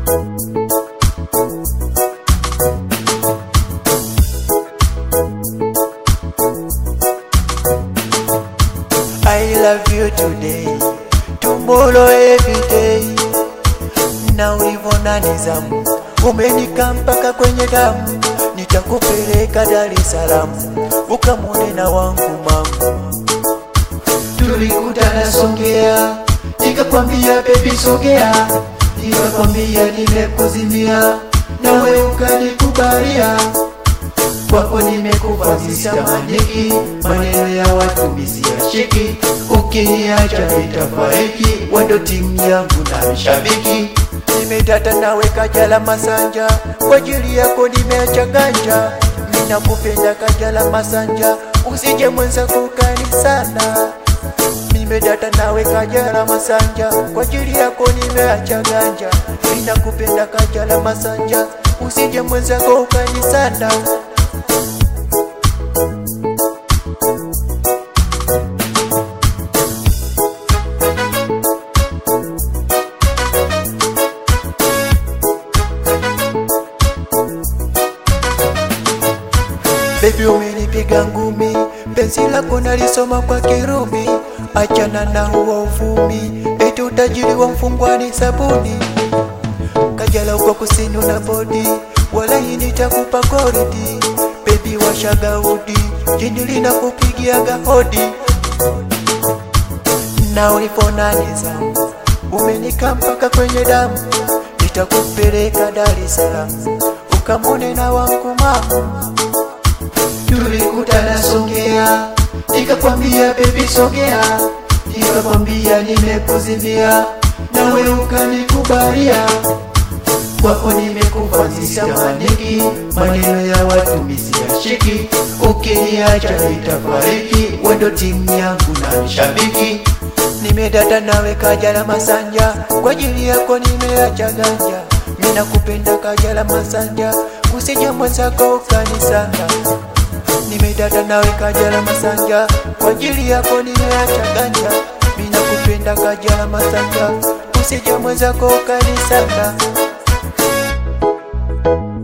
I love you today, tomorrow every day. Na ulivona nizamu, umenika mpaka kwenye damu, nitakupeleka Dar es Salaam, ukamwone na wangu mamu. Tulikutana Songea, nikakwambia baby sogea, nikakwambia nimekuzimia, nawe ukanikubalia kwako nimekufazisha maniki, maneno ya watu misiyashiki, ukiniacha nitafariki, wendo timu yangu na mshabiki. Nimetata nawe Kajala Masanja, kwa ajili yako nimeacha ganja, ninakupenda Kajala Masanja, usije mwenza kukani sana. Nimedata nawe Kajala Masanja, kwa ajili yako nimeacha ganja, ninakupenda Kajala Masanja, usije mwenza kukani sana. Baby umenipiga ngumi, penzi lako nalisoma kwa Kirumi, achana na huo uvumi, eti utajiri wa mfungwani sabuni. Kajala uko kusini na bodi, wala hii nitakupa koridi. Baby washaga udi, jini linakupigiaga hodi. Na uliponaniza, umenika mpaka kwenye damu, nitakupeleka Dar es Salaam, ukamwone na wangu mama tulikutana Songea, nikakwambia baby sogea, nikakwambia nimekuzimia, nawe ukanikubalia. Kwako nimekufazisha maniki, maneno ya watu misiyashiki, ukiniacha nitafariki, wendo timu yangu na mshabiki. Nimedata nawe Kajala Masanja, kwa ajili yako nimeacha ganja, mimi nakupenda Kajala Masanja, usije mwenzako ukanisanga nimedata nawe Kajala Masanja, kwa ajili yako nimeacha ganja, mimi nakupenda Kajala Masanja, usije mwenzako ukanisanga.